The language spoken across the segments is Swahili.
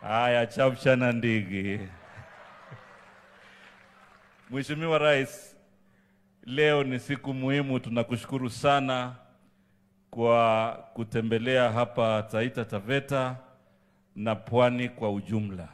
Haya, chapchana ndigi. Mheshimiwa Rais, leo ni siku muhimu. Tunakushukuru sana kwa kutembelea hapa Taita Taveta na Pwani kwa ujumla,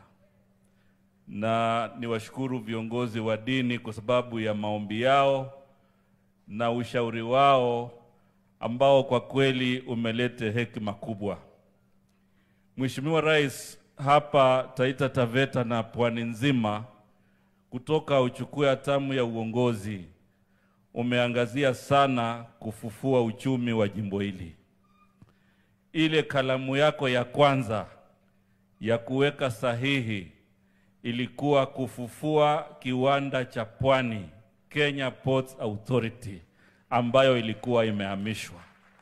na niwashukuru viongozi wa dini kwa sababu ya maombi yao na ushauri wao ambao kwa kweli umelete hekima kubwa. Mheshimiwa Rais, hapa Taita Taveta na Pwani nzima, kutoka uchukue hatamu ya uongozi, umeangazia sana kufufua uchumi wa jimbo hili. Ile kalamu yako ya kwanza ya kuweka sahihi ilikuwa kufufua kiwanda cha Pwani, Kenya Ports Authority, ambayo ilikuwa imehamishwa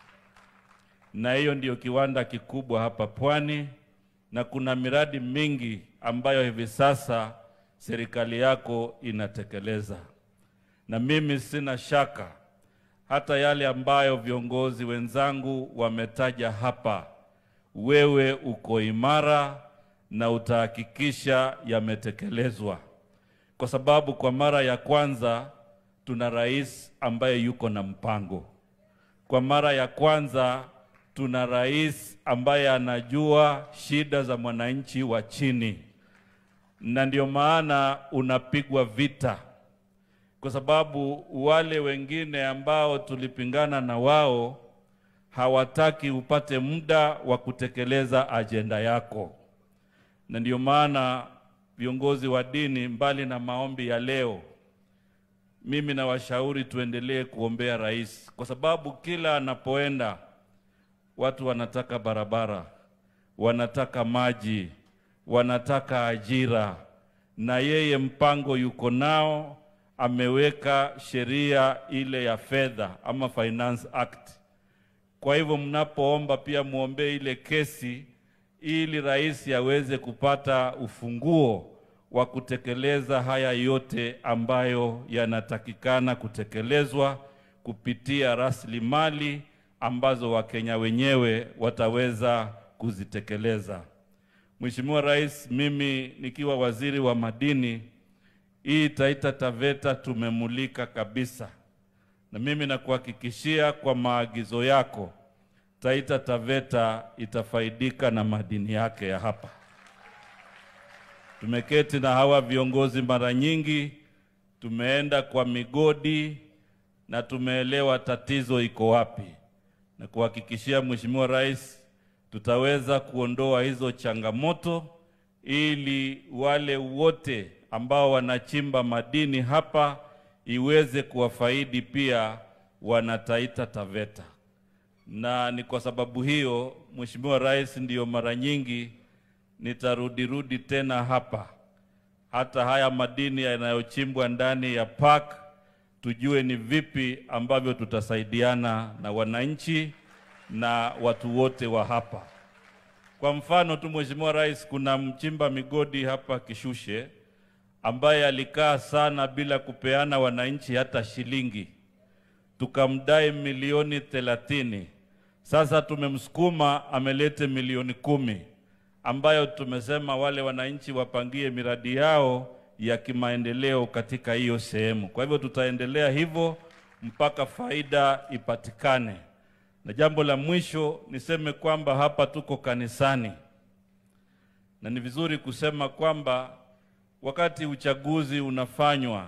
na hiyo ndiyo kiwanda kikubwa hapa Pwani, na kuna miradi mingi ambayo hivi sasa serikali yako inatekeleza, na mimi sina shaka hata yale ambayo viongozi wenzangu wametaja hapa, wewe uko imara na utahakikisha yametekelezwa, kwa sababu kwa mara ya kwanza tuna rais ambaye yuko na mpango. Kwa mara ya kwanza tuna rais ambaye anajua shida za mwananchi wa chini, na ndio maana unapigwa vita, kwa sababu wale wengine ambao tulipingana na wao hawataki upate muda wa kutekeleza ajenda yako, na ndio maana viongozi wa dini, mbali na maombi ya leo, mimi nawashauri tuendelee kuombea rais, kwa sababu kila anapoenda watu wanataka barabara, wanataka maji, wanataka ajira, na yeye mpango yuko nao, ameweka sheria ile ya fedha ama Finance Act. Kwa hivyo mnapoomba pia muombee ile kesi, ili rais aweze kupata ufunguo wa kutekeleza haya yote ambayo yanatakikana kutekelezwa kupitia rasilimali ambazo Wakenya wenyewe wataweza kuzitekeleza. Mheshimiwa Rais, mimi nikiwa waziri wa madini, hii Taita Taveta tumemulika kabisa, na mimi nakuhakikishia kwa maagizo yako Taita Taveta itafaidika na madini yake ya hapa. Tumeketi na hawa viongozi mara nyingi, tumeenda kwa migodi na tumeelewa tatizo iko wapi na kuhakikishia Mheshimiwa Rais tutaweza kuondoa hizo changamoto ili wale wote ambao wanachimba madini hapa iweze kuwafaidi pia wana Taita Taveta. Na ni kwa sababu hiyo Mheshimiwa Rais, ndiyo mara nyingi nitarudirudi tena hapa, hata haya madini yanayochimbwa ndani ya park tujue ni vipi ambavyo tutasaidiana na wananchi na watu wote wa hapa. Kwa mfano tu, Mheshimiwa Rais, kuna mchimba migodi hapa Kishushe ambaye alikaa sana bila kupeana wananchi hata shilingi, tukamdai milioni thelathini. Sasa tumemsukuma amelete milioni kumi ambayo tumesema wale wananchi wapangie miradi yao ya kimaendeleo katika hiyo sehemu. Kwa hivyo tutaendelea hivyo mpaka faida ipatikane. Na jambo la mwisho niseme kwamba hapa tuko kanisani, na ni vizuri kusema kwamba wakati uchaguzi unafanywa,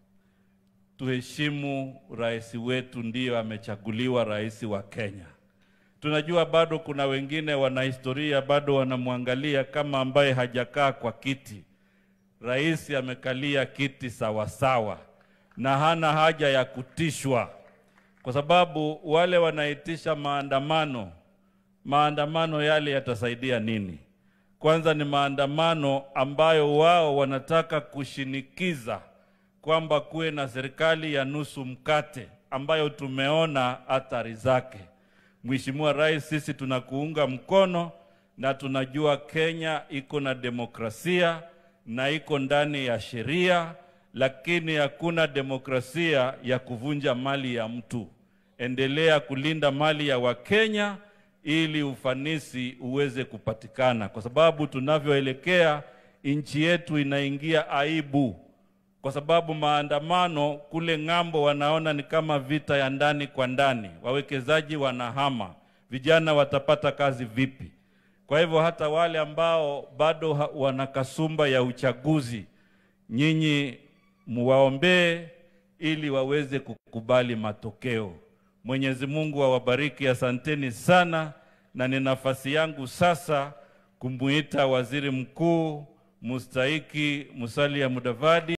tuheshimu rais wetu, ndiyo amechaguliwa rais wa Kenya. Tunajua bado kuna wengine wana historia, bado wanamwangalia kama ambaye hajakaa kwa kiti. Rais amekalia kiti sawasawa na hana haja ya kutishwa, kwa sababu wale wanaitisha maandamano, maandamano yale yatasaidia nini? Kwanza ni maandamano ambayo wao wanataka kushinikiza kwamba kuwe na serikali ya nusu mkate ambayo tumeona athari zake. Mheshimiwa Rais, sisi tunakuunga mkono na tunajua Kenya iko na demokrasia na iko ndani ya sheria, lakini hakuna demokrasia ya kuvunja mali ya mtu. Endelea kulinda mali ya Wakenya ili ufanisi uweze kupatikana, kwa sababu tunavyoelekea nchi yetu inaingia aibu, kwa sababu maandamano kule ng'ambo wanaona ni kama vita ya ndani kwa ndani, wawekezaji wanahama, vijana watapata kazi vipi? Kwa hivyo hata wale ambao bado ha- wana kasumba ya uchaguzi, nyinyi muwaombee ili waweze kukubali matokeo. Mwenyezi Mungu awabariki, asanteni sana, na ni nafasi yangu sasa kumuita Waziri Mkuu mustahiki Musalia Mudavadi